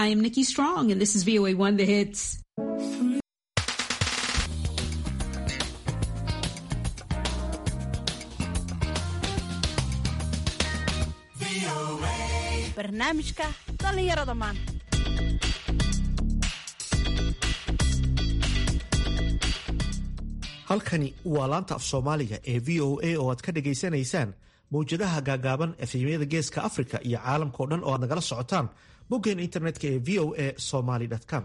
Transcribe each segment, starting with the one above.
I am Nikki Strong, and this is VOA One The Hits. barnaamijka dhallinyarada maanta halkani waa laanta af soomaaliga ee v o a oo aad ka dhagaysanaysaan mawjadaha gaagaaban efemyada geeska africa iyo caalamkao dhan oo aad nagala socotaan boggeen internetka ee v o a somaly com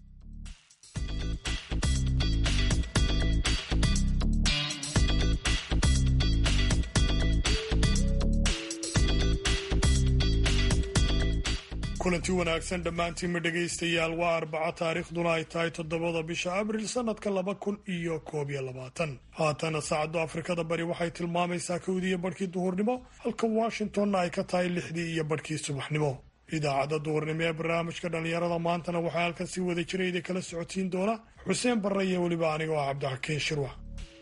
kulanti wanaagsan dhammaantiinma dhegaystayaal waa arbaco taariikhduna ay tahay toddobada bisha abril sannadka laba kun iyo koob iyo labaatan haatana saacadda afrikada bari waxay tilmaamaysaa kowdii iyo barhkii duhurnimo halka washingtonna ay ka tahay lixdii iyo barhkii subaxnimo idaacadda duhurnimo ee barnaamijka dhallinyarada maantana waxaa halkan si wada jira idin kala socotiin doona xuseen barre iyo weliba anigoo ah cabdixakiin shirwax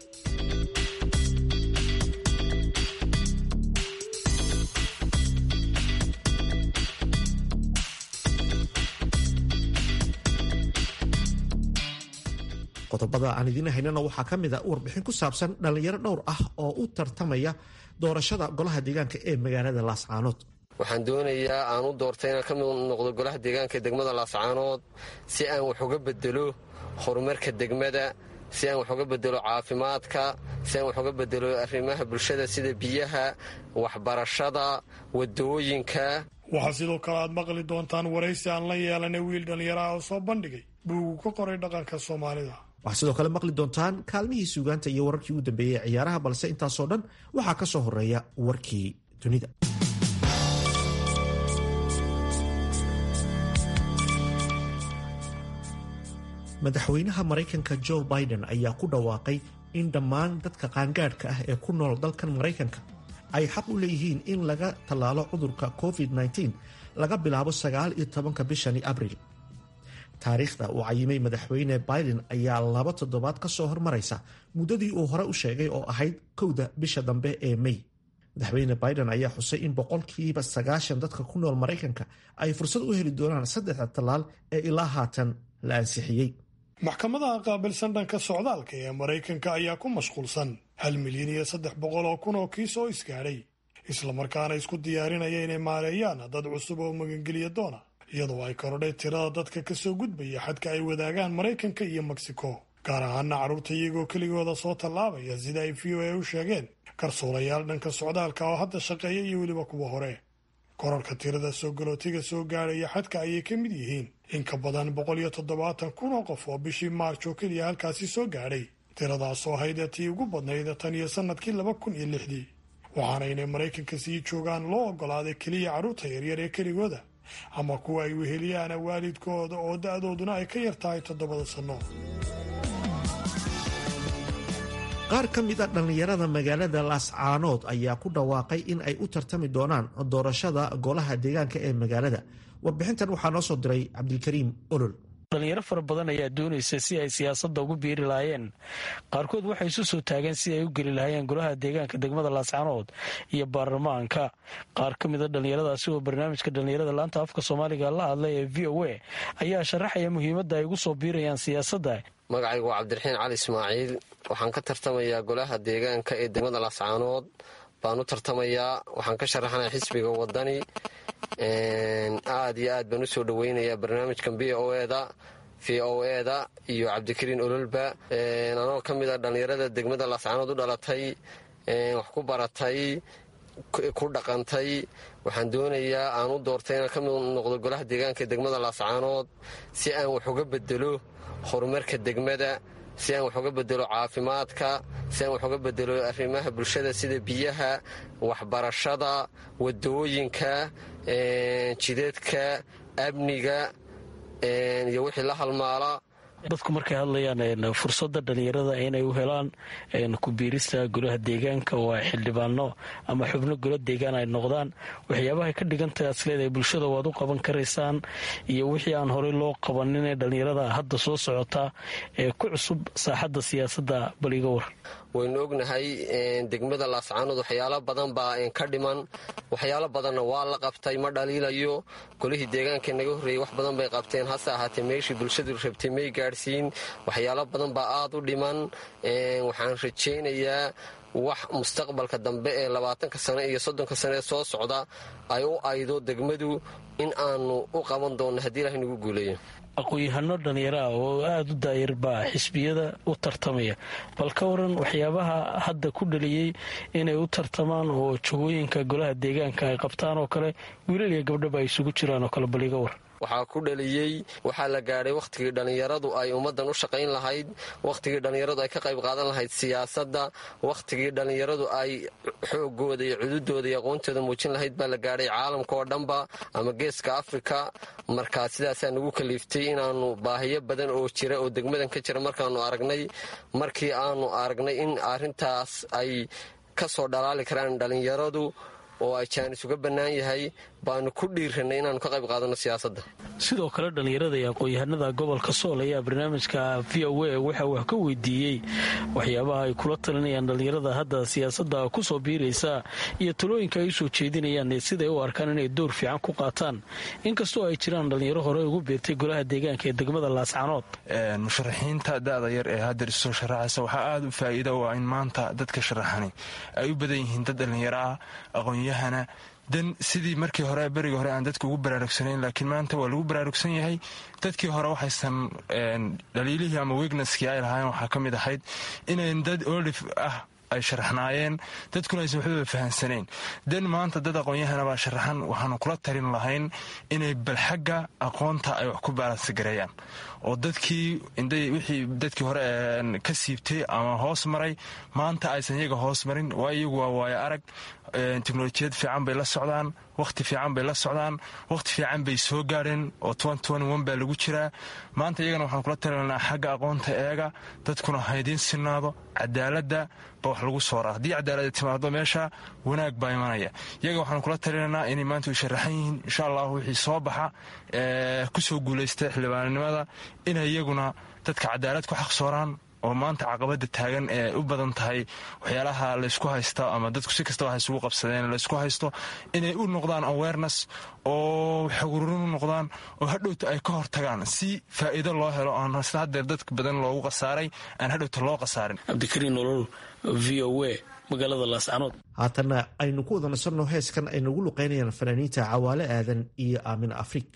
qodobada aan idiin haynana waxaa ka mid a warbixin ku saabsan dhallinyaro dhowr ah oo u tartamaya doorashada golaha deegaanka ee magaalada laascaanood waxaan doonayaa aan u doortay inaan ka mid noqdo golaha deegaanka degmada laascaanood si aan wax uga bedelo horumarka degmada si aan wax uga bedelo caafimaadka si aan wax uga bedelo arrimaha bulshada sida biyaha waxbarashada wadooyinka waxaa sidoo kale aad maqli doontaan waraysi aan la yeelanay wiil dhallinyaro ah oo soo bandhigay buugu ka qoray dhaqanka soomaalida waxaa sidoo kale maqli doontaan kaalmihii suugaanta iyo wararkii ugu dambeeyey ee ciyaaraha balse intaasoo dhan waxaa ka soo horeeya warkii dunida madaxweynaha maraykanka joe biden ayaa ku dhawaaqay in dhammaan dadka qaangaadhka ah ee ku nool dalkan maraykanka ay xaq u leeyihiin in laga tallaalo cudurka covid-19 laga bilaabo sagaal iyo tobanka bishani abril taariikhda uu cayimay madaxweyne biden ayaa laba toddobaad ka soo hormaraysa muddadii uu hore u sheegay oo ahayd kowda bisha dambe ee mey madaxweyne biden ayaa xusay in boqolkiiba sagaashan dadka ku nool maraykanka ay fursad u heli doonaan saddexda tallaal ee ilaa haatan la ansixiyey maxkamadaha qaabilsan dhanka socdaalka ee maraykanka ayaa ku mashquulsan hal milyan iyo saddex boqol oo kun oo kiis oo isgaadhay islamarkaana isku diyaarinaya inay maareeyaan dad cusub oo magangeliya doona iyadoo ay korodhay tirada dadka kasoo gudbaya xadka ay wadaagaan maraykanka iyo mexico gaar ahaana carruurta iyagoo keligooda soo tallaabaya sida ay v o a u sheegeen garsoolayaal dhanka socdaalka oo hadda shaqeeya iyo weliba kuwa hore korarka tirada soo galootiga soo gaadhaya xadka ayay ka mid yihiin in ka badan boqol iyo toddobaatan kun oo qof oo bishii maarch oo keliya halkaasi soo gaadhay tiradaasoo ahayd tii ugu badnayd tan iyo sannadkii laba kun iyo lixdii waxaana inay maraykanka sii joogaan loo oggolaaday keliya carruurta yaryar ee keligooda ama kuwa ay weheliyaan waalidkooda oo da-dooduna ay ka yar tahay toddobada sanno qaar ka mid a dhallinyarada magaalada laascaanood ayaa ku dhawaaqay in ay u tartami doonaan doorashada golaha deegaanka ee magaalada warbixintan waxaa noo soo diray cabdilkariim olol dhalinyaro fara badan ayaa doonaysa si ay siyaasadda ugu biiri lahaayeen qaarkood waxay isu soo taageen si ay u geli lahaayeen golaha deegaanka degmada laascaanood iyo baarlamaanka qaar ka mid a dhallinyaradaasi oo barnaamijka dhallinyarada laanta afka soomaaliga la hadlay ee v o a ayaa sharaxaya muhiimadda ay ugu soo biirayaan siyaasadda magacaygu waa cabdiraxiin cali ismaaciil waxaan ka tartamayaa golaha deegaanka ee degmada laascaanood baan u tartamayaa waxaan ka sharaxanaya xisbiga wadani aad iyo aad baan usoo dhaweynayaa barnaamijkan v o eda v o eda iyo cabdikariin ololba anoo ka mid a dhallinyarada degmada laascaanood u dhalatay wax ku baratay ku dhaqantay waxaan doonayaa aan u doortay inaan ka mid noqdo golaha deegaanka ee degmada laascaanood si aan wax uga bedelo horumarka degmada si aan wax uga bedelo caafimaadka si aan wax uga bedelo arrimaha bulshada sida biyaha waxbarashada wadooyinka jidadka amniga iyo wixii la halmaala dadku markay hadlayaan fursada dhalinyarada inay u helaan kubiirista golaha deegaanka oo ay xildhibaano ama xubno gola deegaan ay noqdaan waxyaabahay ka dhigantahay asleedahay bulshada waad u qaban karaysaan iyo wixii aan horey loo qabanin ee dhalinyarada hadda soo socotaa ee ku cusub saaxadda siyaasadda baliga war waynu ognahay degmada laascaanood waxyaalo badan baa ka dhiman waxyaalo badanna waa la qabtay ma dhaliilayo golihii deegaanka naga horreeyey wax badan bay qabteen hase ahaatee meeshii bulshadu rabtay may gaadhsiin waxyaalo badan baa aad u dhiman waxaan rajaynayaa wax mustaqbalka dambe ee labaatanka sane iyo soddonka sane ee soo socda ay u aydo degmadu in aanu u qaban doonno haddii ilahay nagu guuleeyo aqoon-yahano dhallinyaraah oo aada u daayar baa xisbiyada u tartamaya bal ka waran waxyaabaha hadda ku dhaliyey inay u tartamaan oo jagooyinka golaha deegaanka ay qabtaan oo kale wiilal iyo gabdhaba ay isugu jiraan oo kale baliga war waxaa ku dhaliyey waxaa la gaadhay wakhtigii dhallinyaradu ay ummaddan u shaqayn lahayd wakhtigii dhallinyaradu ay ka qayb qaadan lahayd siyaasadda wakhtigii dhallinyaradu ay xoogooda iyo cududooda iyo aqoontooda muujin lahayd baa la gaadhay caalamka oo dhanba ama geeska afrika markaa sidaasaa nagu kaliiftay inaannu baahiyo badan oo jira oo degmadan ka jira markaannu aragnay markii aanu aragnay in arrintaas ay ka soo dhalaali karaan dhallinyaradu oo ay jaanis uga bannaan yahay baanu ku dhiiranay inaanu ka qayb qaadano siyaasadda sidoo kale dhallinyarada iyo aqoon-yahanada gobolka sool ayaa barnaamijka v o a waxa wax ka weydiiyey waxyaabaha ay kula talinayaan dhallinyarada hadda siyaasadda kusoo biiraysa iyo talooyinka ay usoo jeedinayaan ee siday u arkaan inay door fiican ku qaataan inkastoo ay jiraan dhallinyaro hore ugu beertay golaha deegaanka ee degmada laascanood musharaxiinta da-da yar ee haddeer isoo sharaxaysa waxaa aada u faa'iida u ah in maanta dadka sharaxani ay u badan yihiin dad dhallinyaro ah aqoon-yahana dan sidii markii hore berigii hore aan dadka ugu baraarugsanayn laakiin maanta waa lagu baraarugsan yahay dadkii hore waxaysan dhaliilihii ama wegneski ay lahaayeen waxaa ka mid ahayd inayn dad olif ah ay sharaxnaayeen dadkuna aysan waxbaba fahamsanayn dan maanta dad aqoon-yahana baa sharaxan waxaanu kula talin lahayn inay balxagga aqoonta ay wax ku baalansigareeyaan oo dadkii wixii dadkii hore ka siibtay ama hoos maray maanta aysan iyaga hoos marin waa iyagu waa waayo arag teknolojiyad fiican bay la socdaan wakhti fiican bay la socdaan wakhti fiican bay soo gaadheen oo baa lagu jiraa maanta iyagana waxaan kula talinaa xagga aqoonta eega dadkuna haydiin sinaado cadaaladda ba wax lagu sooraa haddii cadaalada timaado meesha wanaag baa imanaya iyaga waxaan kula talinaynaa inay maanta u sharaxan yihiin insha allahu wixii soo baxa kusoo guulaysta xildhibaanimada inay iyaguna dadka cadaalad ku xaqsooraan oo maanta caqabada taagan ee u badan tahay waxyaalaha laysku haysta ama dadku si kastaba ha isugu qabsadeen laysku haysto inay u noqdaan awareness oo xogrurin u noqdaan oo hadhowta ay ka hortagaan si faa'iido loo helo aan sida haddeer dadka badan loogu khasaaray aan hadhowta loo khasaarin cabdikariin nolol v o a magaalada laascanood haatanna aynu ku wada nasanno heeskan ay nagu luqaynayaan fanaaniinta cawaale aadan iyo aamin afrig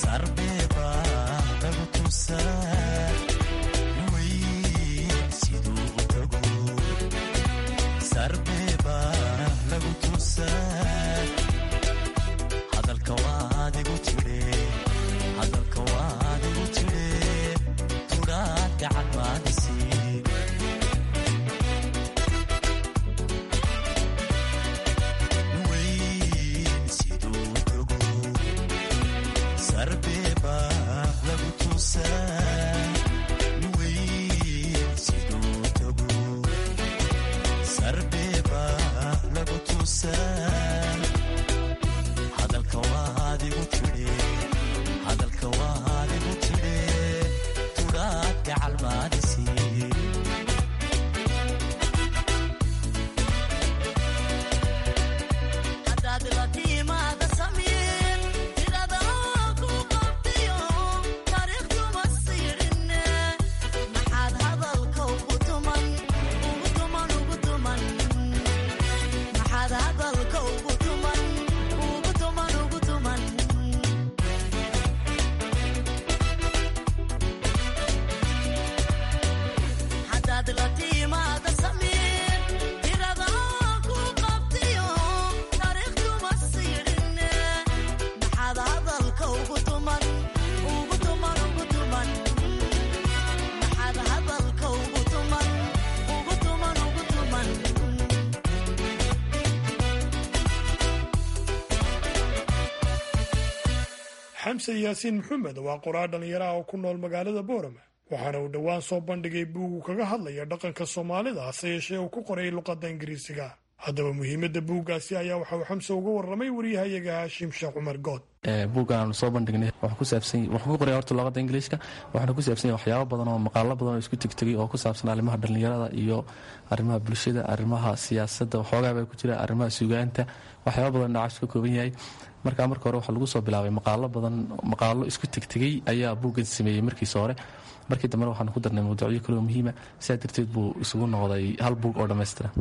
xamse yaasiin maxamed waa qoraa dhallinyaraha oo ku nool magaalada boorama waxaana uu dhowaan soo bandhigay buugu kaga hadlaya dhaqanka soomaalida hase yeeshee uu ku qoray luqadda ingiriisiga haddaba muhiimadda buuggaasi ayaa waxa uu xamse uga warramay waryahayaga haashim sheekh cumar good buuggan aanu soo bandhignay wuxuu ku qoray horta luqadda ingiliishka waxaana ku saabsan yahay waxyaabo badan oo maqaalo badan oo isku tegtegay oo ku saabsan arrimaha dhallinyarada iyo arrimaha bulshada arrimaha siyaasadda waxoogaa baa ku jira arrimaha sugaanta waxyaabo badan dhacash ka kooban yahay markaa marka hore waxaa lagu soo bilaabay maqaalo badan maqaalo isku tegtegay ayaa buuggan sameeyey markiisa hore markii dambena waxaanu ku darnay mawduucyo kaloo muhiima sidaa darteed buu isugu noqday hal buug oo dhammaystira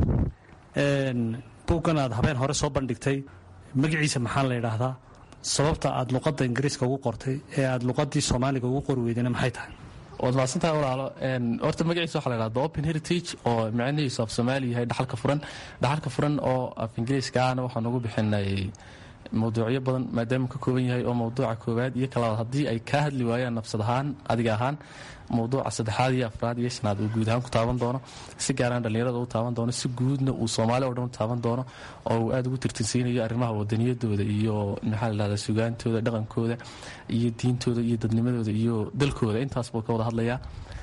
buuggan aad habeen hore soo bandhigtay magaciisa maxaa la yidhaahdaa sababta aad luqadda ingiriiska ugu qortay ee aad luqadii soomaaliga ugu qori weydana maxay tahay waad mahadsantahay walaalo horta magaciisa waxa la yidhahda the open heritage oo micnihiisu af soomaali yahay dhaxalka furan dhaxalka furan oo af ingiriiska ahna waxaan ugu bixinay mawduucyo badan maadaama ka kooban yahay oo mawduuca koowaad iyo kalabaad haddii ay kaa hadli waayaan nafsad ahaan adiga ahaan mawduuca saddexaad iyo afraad iyo shanaad uu guud ahaan ku taaban doono si gaaraan dhallinyarada u taaban doono si guudna uu soomaali oo dhan u taaban doono oo uu aada ugu tirtirsiinayo arrimaha wadaniyadooda iyo maxaa la dhahdaa sugaantooda dhaqankooda iyo diintooda iyo dadnimadooda iyo dalkooda intaas buu ka wada hadlayaa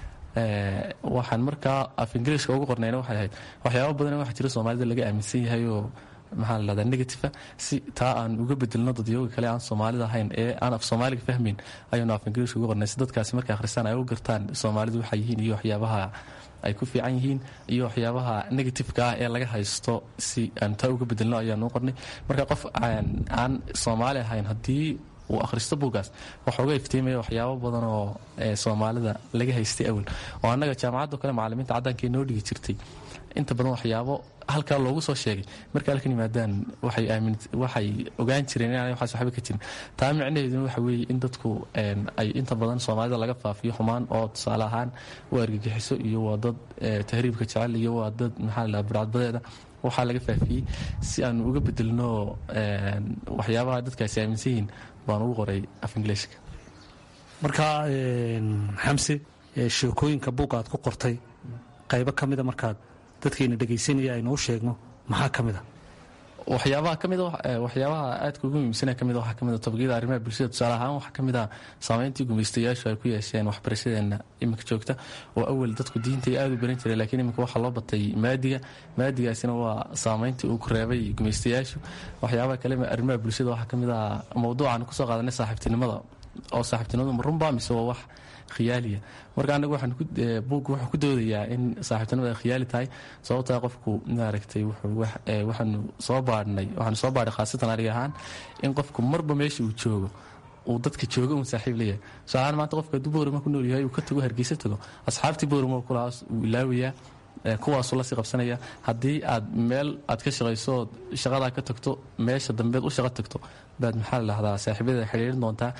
waxaan markaa af ingiriiska ugu qornayna waxay ahayd waxyaaba badan waxa jira soomaalida laga aaminsan yahay oo maxaa la dhahdaa negativa si taa aan uga bedelno dadyooga kale aan soomaalida ahayn ee aan af soomaaliga fahmayn ayaynu af ingiriiska uga qornay si dadkaasi markay akhristaan ay u gartaan soomaalidu waxay yihiin iyo waxyaabaha ay ku fiican yihiin iyo waxyaabaha negatifeka ah ee laga haysto si aan taa uga bedelno ayaanu u qornay marka qof aan soomaali ahayn haddii uu akhristo buuggaas waxa uga iftiimaya waxyaabo badan oo soomaalida laga haystay awal oo annaga jaamacaddo kale macalimiinta caddaanka noo dhigi jirtay inta badan waxyaabo halkaa loogu soo sheegay marka halkan yimaadaan waxay ogaan jireen inaanay waxaas waxba ka jirin taa micnaheeduna waxa weeye in dadku ay inta badan soomaalida laga faafiyo xumaan oo tusaale ahaan u argagixiso iyo waa dad tahriibka jecel iyo waa dad maxaa la burcadbadeeda waxaa laga faafiyey si aanu uga bedelno waxyaabaha dadkaasi aaminsan yihiin baan ugu qoray af ingiliishka marka xamse sheekooyinka buugga aad ku qortay qaybo ka mida markaad dadkayna dhegaysanaya aynu u sheegno maxaa ka mid a waxyaabaha kamid waxyaabaha aadka ugu muhiimsana kamid waxaa kamid tobaqyada arrimaha bulshada tusaale ahaan waxaa kamid ah saameyntii gumaystayaashu ay ku yeesheen waxbarashadeena iminka joogta oo awal dadku diinta aada u baran jiray laakiin iminka waxaa loo batay maadiga maadigaasina waa saameyntii uu ku reebay gumaystayaashu waxyaabaha kale arrimaha bulshada waxaa kamid ah mawduucan kusoo qaadanay saaxiibtinimada oo saaxiibtinimadu ma runba mise waa wax khiyaaliya marka anagu buugga wuxuu ku doodayaa in saaxiibtinimada ay khiyaali tahay sababtaa qofku maaragtay waxaanu soo baadhnay waxaanu soo baadhay khaasatan aniga ahaan in qofku marba meesha uu joogo uu dadka jooga uun saaxiib leeyahay tusaalahaan maanta qofka hadduu boorama ku nool yahay uu ka tago hargeysa tago asxaabtii boorama kulahaas uu ilaawayaa kuwaasuu lasii qabsanaya haddii aad meel aad ka shaqayso ood shaqadaa ka tagto meesha dambeed u shaqo tagto baad maxaa la dhahdaa saaxiibyada xidhiirin doontaa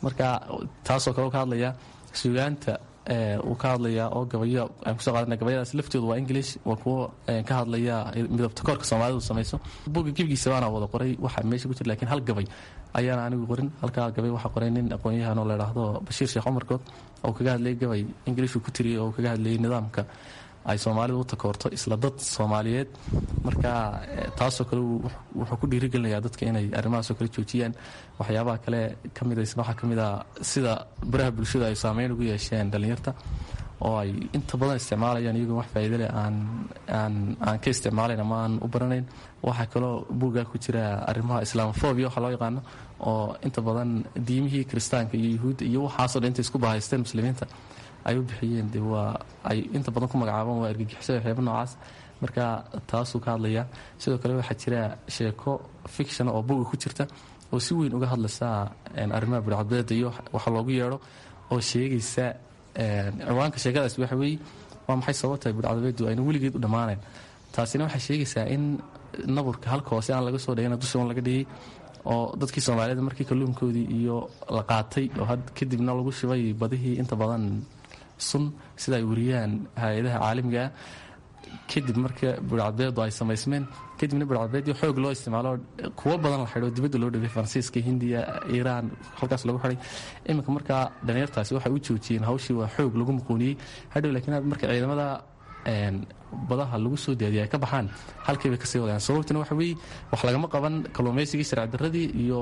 marka taasoo kale ka hadlaya suugaanta uu ka hadlaya oo gabayo aan kusoo qaadana gabayadaas laftoodu waa english waa kuwo ka hadlaya midabta koorka soomaalidu samayso buga gebigiisa baana wada qoray waxa meesha ku jira lakiin hal gabay ayaana anigu qorin halkaa gabay waxaa qoray nin aqoon-yahan oo la idhaahdo bashiir sheekh cumarkood oo kaga hadlayay gabay ingiliishuu ku tiriyay oo kaga hadlayay nidaamka ay soomaalidu u takoorto isla dad soomaaliyeed marka taasoo kale wuxuu ku dhiirigelinayaa dadka inay arrimahaasoo kale joojiyaan waxyaabaha kale ka midaysan waxaa ka mid a sida baraha bulshada ay saameyn ugu yeesheen dhallinyarta oo ay inta badan isticmaalayaan iyagoo wax faa'iido leh aan aan aan ka isticmaalayn ama aan u baranayn waxaa kaloo buuggaa ku jira arrimaha islaamofobia waxa loo yaqaano oo inta badan diimihii kiristaanka iyo yuhuudda iyo waxaasoo dhan intay isku bahaysteen muslimiinta ay u bixiyeen de waa ay inta badan ku magacaabaan waa argagixisada waxyaaba noocaas marka taasuu ka hadlaya sidoo kale waxaa jira sheeko fiction oo buga ku jirta oo si weyn uga hadlaysa arrimaha budhcadbeeda iyo waxa loogu yeedho oo sheegaysa ciwaanka sheekadaas waxa weeye waa maxay sababtahay budhcadbeedu ayna weligeed u dhammaanayn taasina waxay sheegaysaa in naburka halka hoose aan laga soo dhigin dusha un laga dhigay oo dadkii soomaaliyeed markii kalluunkoodii iyo la qaatay oo kadibna lagu shibay badihii inta badan sun sida ay wariyaan hay-adaha caalamigaa kadib marka budhcadbeedu ay samaysmeen kadibna budhcadbeedii xoog loo isticmaalo kuwo badan la xidho dibadda loo dhigay faransiiska hindiya iiraan halkaas lagu xidhay iminka markaa dhalinyartaasi waxay u joojiyeen hawshii waa xoog lagu muquuniyey hadhow laakiin marka ciidamada badaha lagu soo daadiya ay ka baxaan halkay bay kasii wadayaan sababtuna waxa weeye wax lagama qaban kalluumaysigii sharci darradii iyo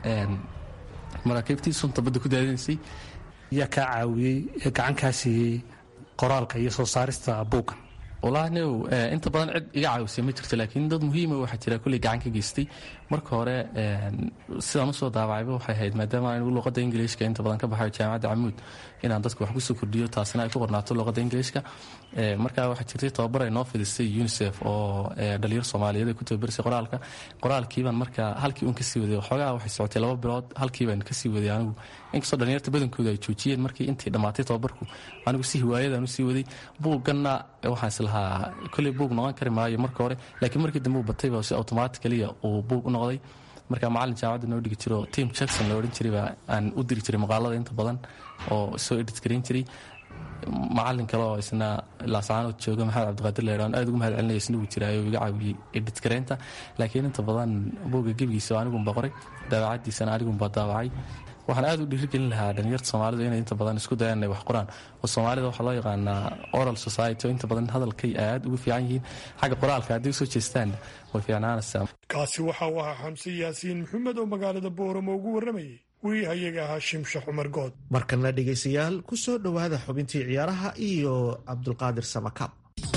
maraakiibtii sunta badda ku daadinaysay yaa kaa caawiyey ee gacan kaa siiyey qoraalka iyo soo saarista buuggan walahi new inta badan cid iga caawisay ma jirto laakiin dad muhiima waxaa jira kulley gacan ka geystay marka hore sidaan usoo daawacayba waxay ahayd maadaama anigu luqadda ingiliishka inta badan ka baxayo jaamacadda camuud inaan dadka wax kusoo kordhiyo taasina ay ku qornaato luqadda ingiliishka marka waxaa jirtay tababar ay noo fidisay unisef oo dhalinyaro soomaaliyeed ay ku tababarisay qoraalka qoraalkiibaan marka halkii uun kasii waday waxoogaa waxay socotay laba bilood halkiibaan kasii waday anigu inkastoo dhalinyarta badankooda ay joojiyeen markii intii dhammaatay tababarku anigu si hiwaayadaan usii waday buugganna waxaan islahaa kolley buug noqon kari maayo marka hore laakiin markii dambe uu batayba si automaticaliya uu buug u noqday marka macallin jaamacadda noo dhigi jiro tim jackson la odhan jirayba aan u diri jiray maqaalada inta badan oo soo edit garan jiray macallin kale oo isna laasaanood jooga maxamed cabdiqaadir leedhaan aad ugu mahad celinaya isna wuu jiraayo iga caawiyey edit gareynta laakiin inta badan buugga gebigiisa anigunba qoray daawacadiisana anigunba daawacay waxaan aad u dhiirigelin lahaa dhalinyarta soomaalidu inay inta badan isku dayaan inay wax qoraan oo soomaalida waxaa loo yaqaanaa oral society oo inta badan hadalkay aad ugu fiican yihiin xagga qoraalka hadday usoo jeestaan way fiicnaanaysaa kaasi waxa uu ahaa xamse yaasiin maxamed oo magaalada booramo ugu warramayay wariyahayaga ahaa shimshax cumar good markana dhegaystayaal ku soo dhowaada xubintii ciyaaraha iyo cabdulqaadir samakaab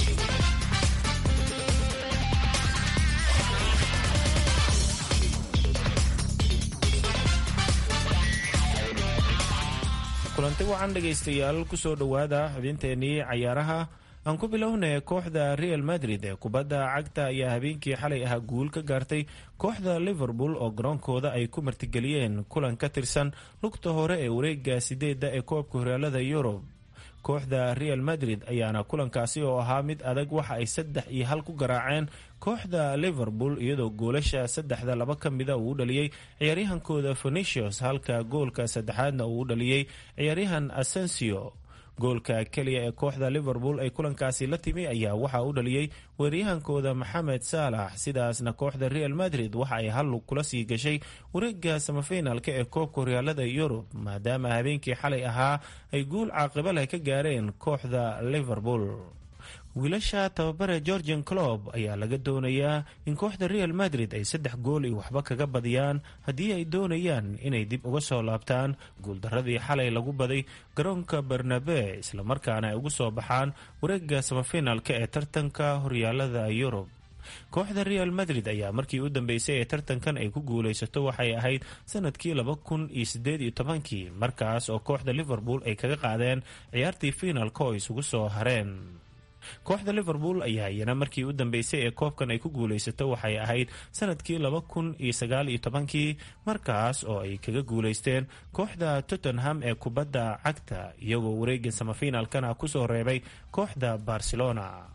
kulanti wacan dhegaystayaal kusoo dhowaada xubinteennii cayaaraha aan ku bilownay kooxda real madrid ee kubadda cagta ayaa habeenkii xalay ahaa guul ka gaartay kooxda liverpool oo garoonkooda ay ku martigeliyeen kulan ka tirsan lugta hore ee wareega sideedda ee koobka horyaalada yurub kooxda real madrid ayaana kulankaasi oo ahaa mid adag waxa ay saddex iyo hal ku garaaceen kooxda liverpool iyadoo goolasha saddexda laba ka mida uu u dhaliyey ciyaaryahankooda phenicius halka goolka saddexaadna uu u dhaliyey ciyaaryahan asensio goolka keliya ee kooxda liverpool ay kulankaasi la timi ayaa waxaa u dhaliyey weeryahankooda maxamed saalax sidaasna kooxda real madrid waxa ay hallug kula sii gashay wareega samafinaalka ee koobka horyaalada yurub maadaama habeenkii xalay ahaa ay guul caaqiba leh ka gaareen kooxda liverpool wiilasha tababare georgian clob ayaa laga doonayaa in kooxda real madrid ay saddex gool iyo waxba kaga badiyaan haddii ay doonayaan inay dib uga soo laabtaan guuldaradii xalay lagu baday garoonka bernabe islamarkaana ay ugu soo baxaan wareega samafinaalka ee tartanka horyaalada yurub kooxda real madrid ayaa markii u dambeysay ee tartankan ay ku guulaysato waxay ahayd sanadkii laba kun iyo sideed iyo tobankii markaas oo kooxda liverpool ay kaga qaadeen ciyaartii fiinaalka oo isugu soo hareen kooxda liverpool ayaa iyana markii u dambeysay ee koobkan ay ku guulaysato waxay ahayd sanadkii laba kun iyo sagaal iyo tobankii markaas oo ay kaga guulaysteen kooxda tottenham ee kubadda cagta iyagoo wareega samafinaalkana kusoo reebay kooxda barcelona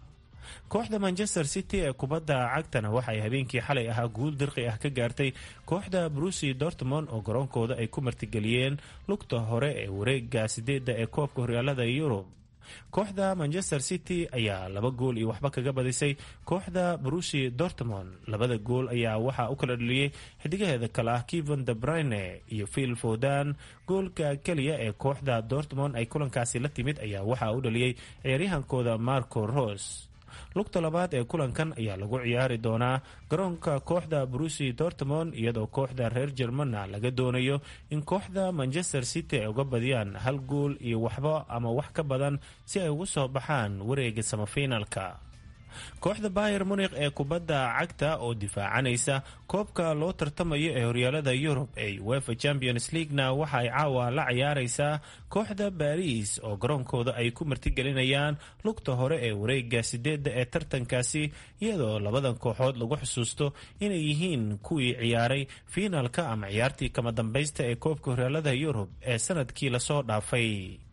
kooxda manchester city ee kubadda cagtana waxay habeenkii xalay ahaa guul dirqi ah ka gaartay kooxda brusi dortmond oo garoonkooda ay ku martigeliyeen lugta hore ee wareega sideedda ee koobka horyaalada yurub kooxda manchester city ayaa laba gool iyo waxba kaga badisay kooxda brusi dortmond labada gool ayaa waxaa u kala dhaliyey xidigaheeda kale ah keven de brine iyo phil fodan goolka keliya ee kooxda dortmond ay kulankaasi la timid ayaa waxaa u dhaliyey ciyaaryahankooda marco ros lugta labaad ee kulankan ayaa lagu ciyaari doonaa garoonka kooxda brusi dortmond iyadoo kooxda reer jermana laga doonayo in kooxda manchester city ay uga badiyaan hal gool iyo waxba ama wax ka badan si ay ugu soo baxaan wareega samafinalka kooxda bayer munikh ee kubadda cagta oo difaacanaysa koobka loo tartamayo ee horyaalada yurub ee wefa champions leaguena waxa ay caawa la ciyaaraysaa kooxda baris oo garoonkooda ay ku martigelinayaan lugta hore ee wareega sideedda ee tartankaasi iyadoo labadan kooxood lagu xusuusto inay yihiin kuwii ciyaaray fiinalka ama ciyaartii kama dambaysta ee koobka horyaalada yurub ee sanadkii lasoo dhaafay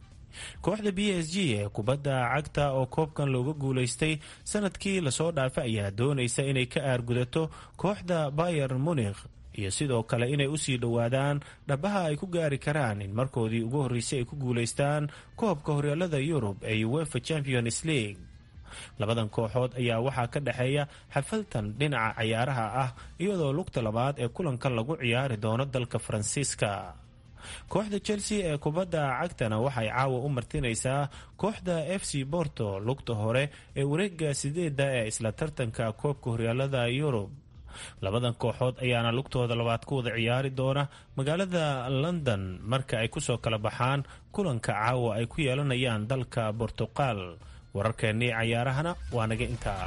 kooxda b s g ee kubadda cagta oo koobkan looga guulaystay sanadkii lasoo dhaafay ayaa doonaysa inay ka aargudato kooxda bayer munikh iyo sidoo kale inay usii dhowaadaan dhabaha ay ku gaari karaan in markoodii ugu horreysay ay ku guulaystaan koobka horyaalada yurub ee uefa champions league labadan kooxood ayaa waxaa ka dhexeeya xafaltan dhinaca cayaaraha ah iyadoo lugta labaad ee kulankan lagu ciyaari doono dalka faransiiska kooxda chelsea ee kubadda cagtana waxay caawa u martinaysaa kooxda f c borto lugta hore ee wareega sideedda ee isla tartanka koobka horyaalada yurub labadan kooxood ayaana lugtooda labaad ku wada ciyaari doona magaalada london marka ay kusoo kala baxaan kulanka caawa ay ku yeelanayaan dalka bortuqal wararkeennii cayaarahana waa naga intaa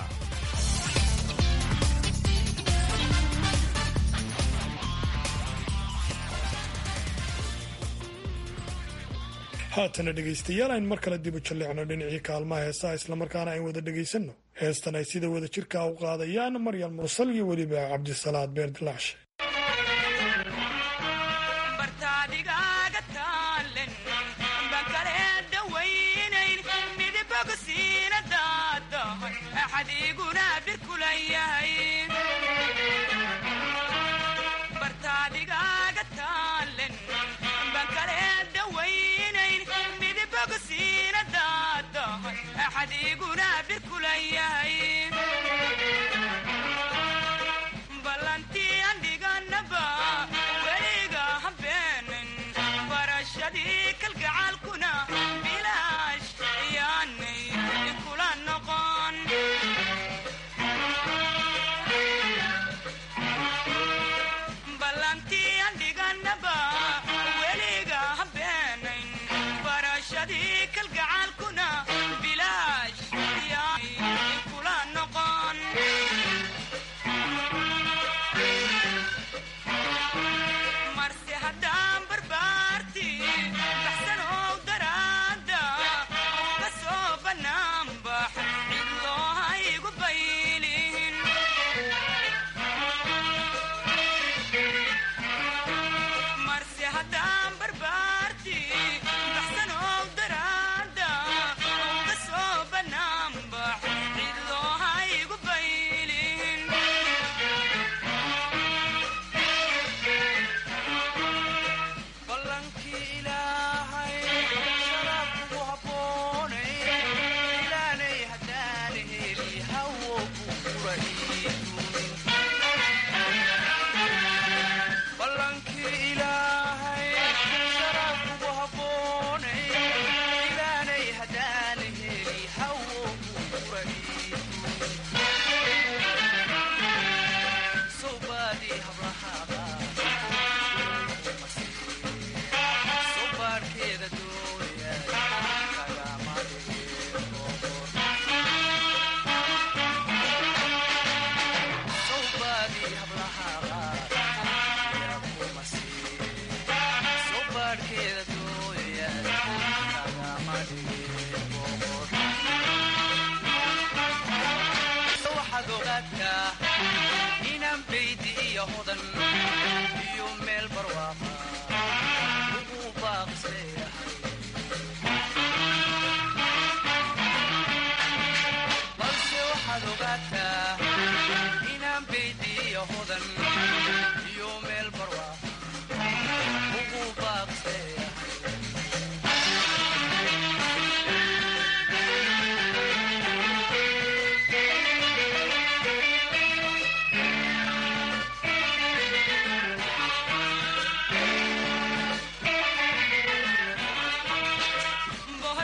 haatana dhegaystayaal ayn mar kale dib u jalleecno dhinacii kaalmaha heesaha islamarkaana ayn wada dhegaysanno heestan ay sida wada jirka u qaadayaan maryam mursal iyo weliba cabdisalaad beer dilaacshe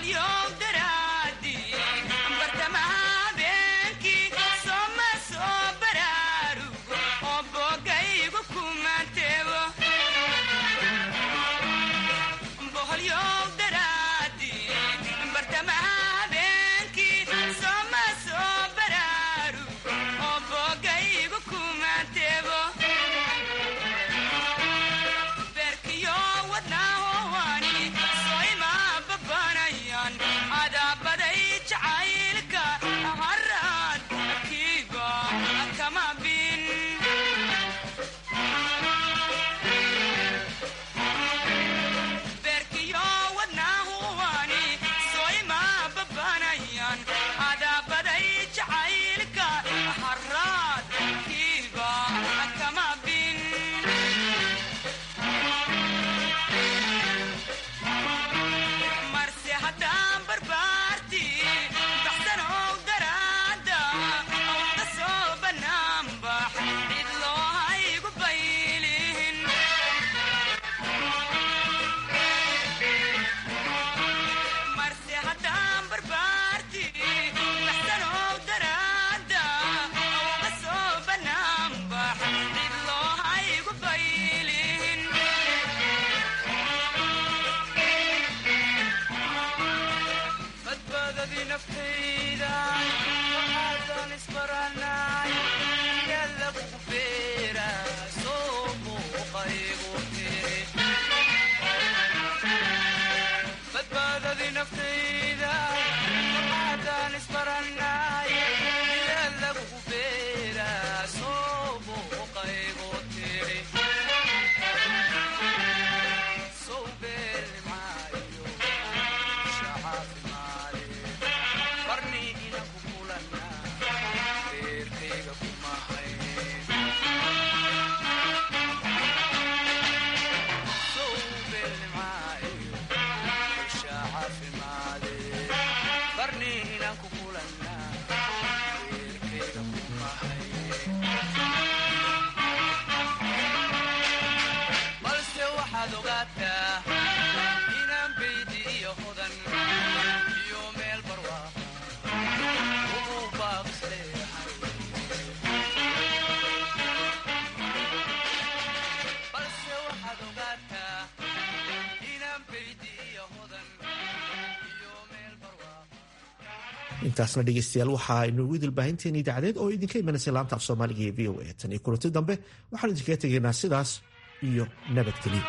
intaasna dhegeystayaal waxaa inoogu idilbaahinteeni idaacadeed oo idinka imanaysa laanta af soomaaliga ee v o a tan iyo kulanti dambe waxaan idinkaga tegaynaa sidaas iyo nabadgelyo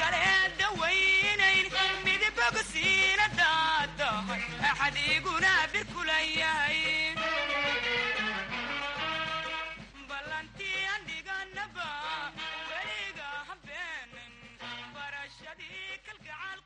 adiguna